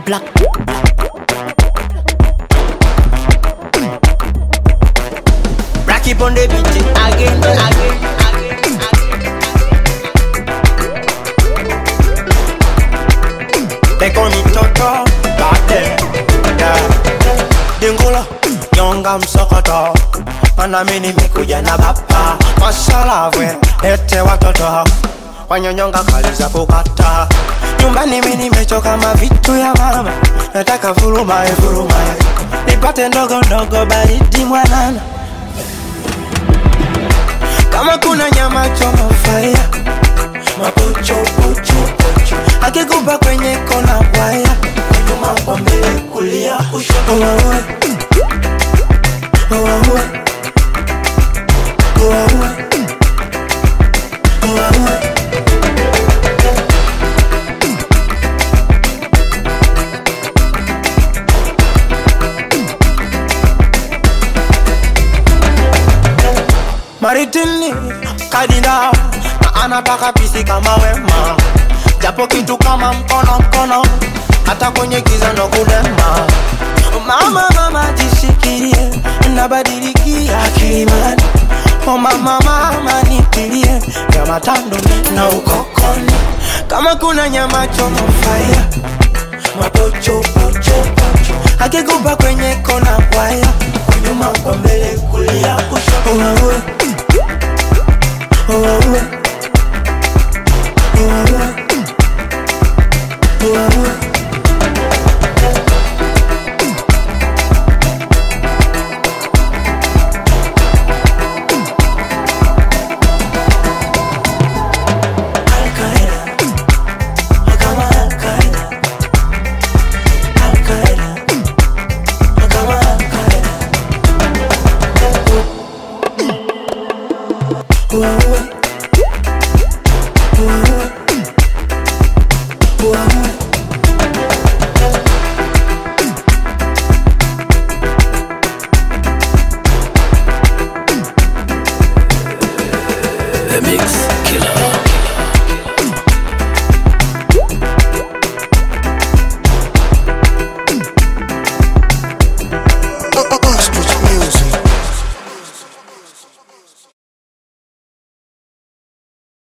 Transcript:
black. Black it on the beat again, again, again, again. They call me Toto, goddamn, yeah. Dingula, nyonga msokoto, mana mimi nimekuja na baba. Mashallah we, lete watoto wanyonyonga kali za kukata. Nyumbani mimi nimechoka mavitu ya mama, nataka furumae furumae, nipate ndogo ndogo baridi mwanana kama kuna nyama choma fire mapocho pocho pocho akikupa kwenye kona waya nyuma kwa mbele kulia kushoto Uwawe. Uwawe. Uwawe. Uwawe. Maritini kadina na anataka pisi kama wema, japo kitu kama mkono mkono, hata kwenye giza ndo kudema. Mama mama jishikilie, nabadilikia kilimani. Oh mama mama nitilie, ya matando na ukokoni, kama kuna nyama choma fire mapocho pocho pocho, akikupa kwenye kona waya, nyuma kwa mbele kulia kushoto. Uwawe. Uwawe. Uwawe. Uwawe. Al-Qaeda. Kama Al-Qaeda. Al-Qaeda. Kama Al-Qaeda. Uwawe.